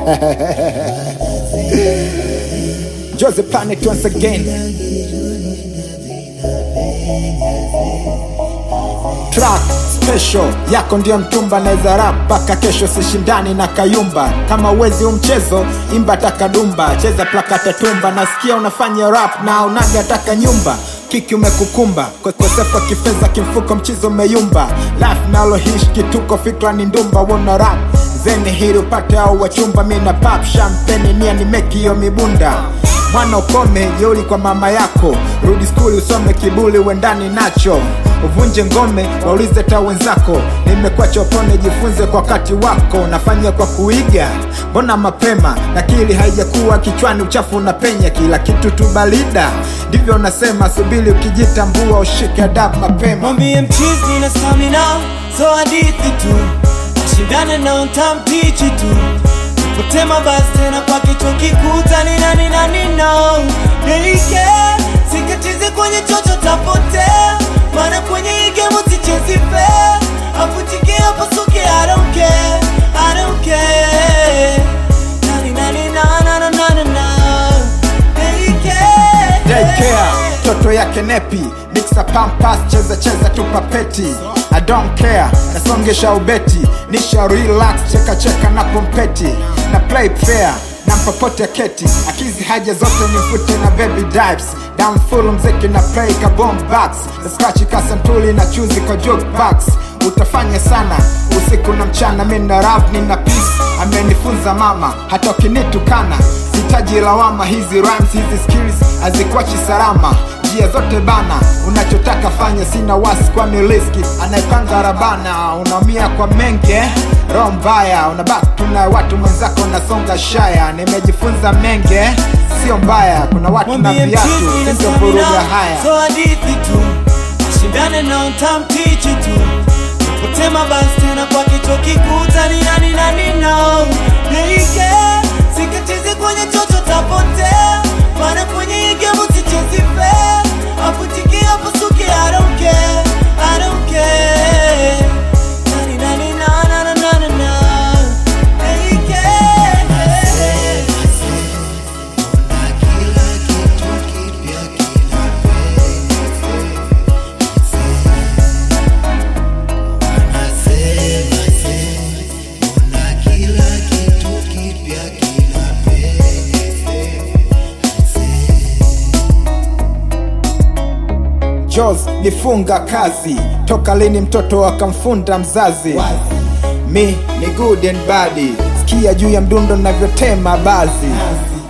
Jose Planet once again. Track special yako ndio mtumba, naweza rap mpaka kesho, sishindani na Kayumba. Kama uwezi umchezo, imba takadumba, cheza plakata tumba. Nasikia unafanya rap na unaga taka nyumba kiki umekukumba kosefu wa kifedha kimfuko mchizo umeyumba life nalo hish kituko fikra ni ndumba wona rap zeni hili upate au wachumba mina pap champagne nia ni meki hiyo mibunda mwana ukome jeuli kwa mama yako rudi skuli usome kibuli uendani nacho uvunje ngome waulize ta wenzako nimekuwa chopone jifunze kwa wakati wako nafanya kwa kuiga mbona mapema nakili haijakuwa kichwani uchafu unapenya kila kitu tu balida ndivyo nasema subili ukijitambua ushike adabu mapema Mwambie mchizi na stamina, so hadithi tu, ashindane na utamtichi tu, potema basi tena kwa kichwa kikuta ni nani nani no Nilike, sikatize kwenye chocho tapotea, maana kwenye hii game sichezi fair, afutike hapo suke I don't care, I don't care Nani nani na na na na na na Nilike daycare toto yake nepi mixa pampas cheza cheza tu papeti I don't care nasongesha ubeti nisha relax cheka cheka na pompeti na play fair na mpopote keti akizi haja zote nifute na baby dives down full mziki na play ka bomb box na scratch kasantuli na chuzi kwa jukebox utafanya sana usiku na mchana mi na rap nina peace amenifunza mama hata ukinitukana sitaji lawama hizi rhymes hizi skills hazikuachi salama njia zote bana unachotaka fanya sina wasi kwani riski anayepanga rabana unaumia kwa menge roho mbaya unabaki tuna watu mwenzako unasonga shaya nimejifunza menge sio mbaya kuna watu na Mwambie viatu mchizi na sintovuruga stamina, haya so hadithi tu, ashindane na utamtichi tu, potema basi tena kwa kichwa kikuta ni nani nani no Nilike, sikatize kwenye chocho tapotea, maana kwenye hii game sichezi fair, afutike hapo suke I don't care, I don't care Nani nani na na na na na na Nilike Jos nifunga kazi toka lini mtoto akamfunda mzazi mi ni good and bad sikia juu ya mdundo navyotema bazi